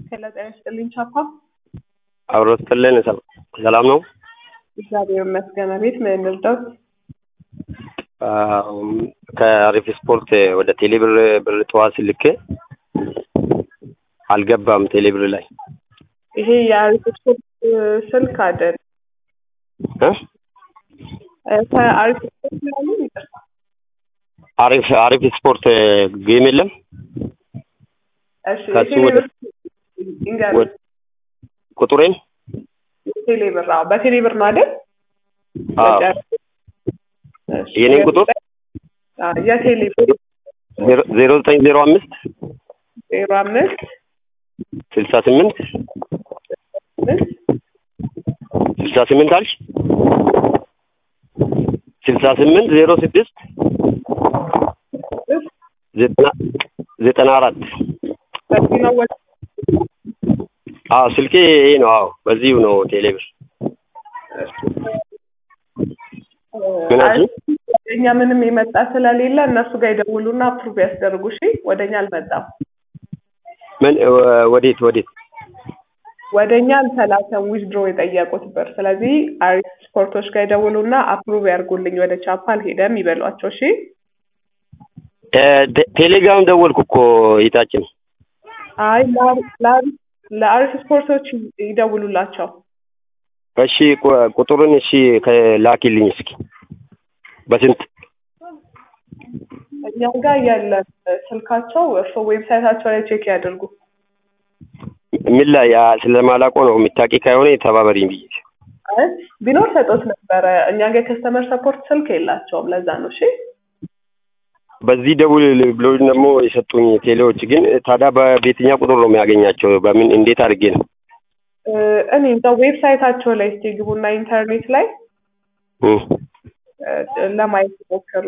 ሄሎ ጤና ይስጥልኝ ቻፓ። አብሮ ስትልን ሰላም ነው። እግዚአብሔር ይመስገን። ቤት ምን እንርዳው? ከአሪፍ ስፖርት ወደ ቴሌብር ብር ጠዋት ልኬ አልገባም። ቴሌብር ላይ ይሄ የአሪፍ ስፖርት ስልክ አይደል? እ? ከአሪፍ ስፖርት ያሉ ይቅርታ። አሪፍ አሪፍ ስፖርት ጌም የለም እሺ ከሱ የቴሌ ወደ- ብር ይንገሩኝ። ወደ- ቁጥሬን ቴሌ ብር አዎ፣ በቴሌ ብር ነው አይደል? አዎ። እሺ፣ የኔን ቁጥር አዎ፣ የቴሌ ብር ዜሮ- ዜሮ ዘጠኝ ዜሮ አምስት ዜሮ አምስት ስልሳ ስምንት አምስት ስልሳ ስምንት አልሽ ስልሳ ስምንት ዜሮ ስድስት ስድስት ዘጠና ዘጠና አራት በዚህ ነው ወደ አዎ ስልኬ ይሄ ነው። አዎ በዚሁ ነው ቴሌብር ምን አልሽኝ? እኛ ምንም የመጣ ስለሌለ እነሱ ጋር ይደውሉና አፕሩቭ ያስደርጉ። እሺ ወደኛ አልመጣም። ምን ወ- ወዴት ወዴት? ወደኛ አልተላከም ዊዝድሮ የጠየቁት ብር። ስለዚህ አሪፍ ስፖርቶች ጋር ይደውሉና አፕሩቭ ያርጉልኝ ወደ ቻፓ አልሄደም ይበሏቸው። እሺ እ፣ ቴ- ቴሌግራም ደወልኩ እኮ ይታችን አይ ለአሪ- ለአሪ- ለአሪፍ ስፖርቶች ይደውሉላቸው። እሺ ቁ- ቁጥሩን እሺ ከላኪልኝ እስኪ በስንት እኛ ጋር የለም ስልካቸው። እርስዎ ዌብሳይታቸው ላይ ቼክ ያድርጉ። ምን ላይ ያ ስለማላውቀው ነው የሚታቂ ከሆነ ተባበሪኝ ብዬ አይ ቢኖር ሰጦት ነበረ። እኛ ጋር የከስተመር ሰፖርት ስልክ የላቸውም። ለዛ ነው። እሺ በዚህ ደውል ብሎ ደግሞ የሰጡኝ ቴሌዎች ግን ታዲያ በየትኛው ቁጥር ነው የሚያገኛቸው? በምን እንዴት አድርጌ ነው? እ፣ እኔ እዛ ዌብሳይታቸው ላይ እስቲ ግቡና ኢንተርኔት ላይ እ፣ እ፣ ለማየት ሞከሩ።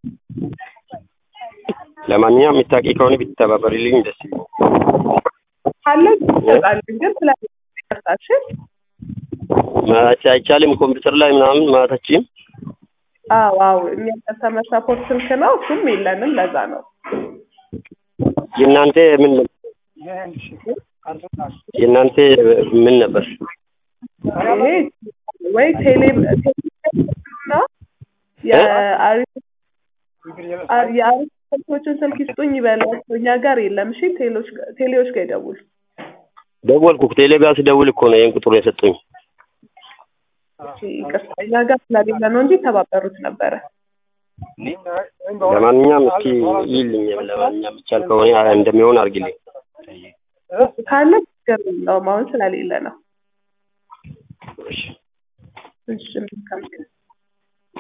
ለማንኛውም የሚታቂ ከሆነ ቢተባበሪልኝ ደስ ይለኛል። ካለ ይሰጣልን፣ ግን ስለ ይቅርታችን ማለት አይቻልም። ኮምፒውተር ላይ ምናምን ማለታችን አዎ አዎ እኛ ከስተመር ሰፖርት ስልክ ነው፣ እሱም የለንም። ለዛ ነው። የእናንተ ምን የእናንተ ምን ነበር? ይሄ ወይ ቴሌ ቴሌና የአሪፍ አ- የአሪፍ ስልኮችን ስልክ ይስጡኝ ይበላቸው። እኛ ጋር የለም። እሺ ቴሌዎች ጋ- ቴሌዎች ጋር ይደውሉ። ደወልኩ ቴሌ ጋር ስደውል እኮ ነው ይህን ቁጥሩ የሰጡኝ። እሺ ይቅርታ፣ እኛ ጋር ስለሌለ ነው እንጂ ተባበሩት ነበረ። ለማንኛውም እስኪ ይልኝ ለማንኛውም ይቻል ከሆነ እንደሚሆን አድርግልኝ። ካለ ችግር የለውም። አሁን ስለሌለ ነው። እሺ። እሺ መልካም ቀን።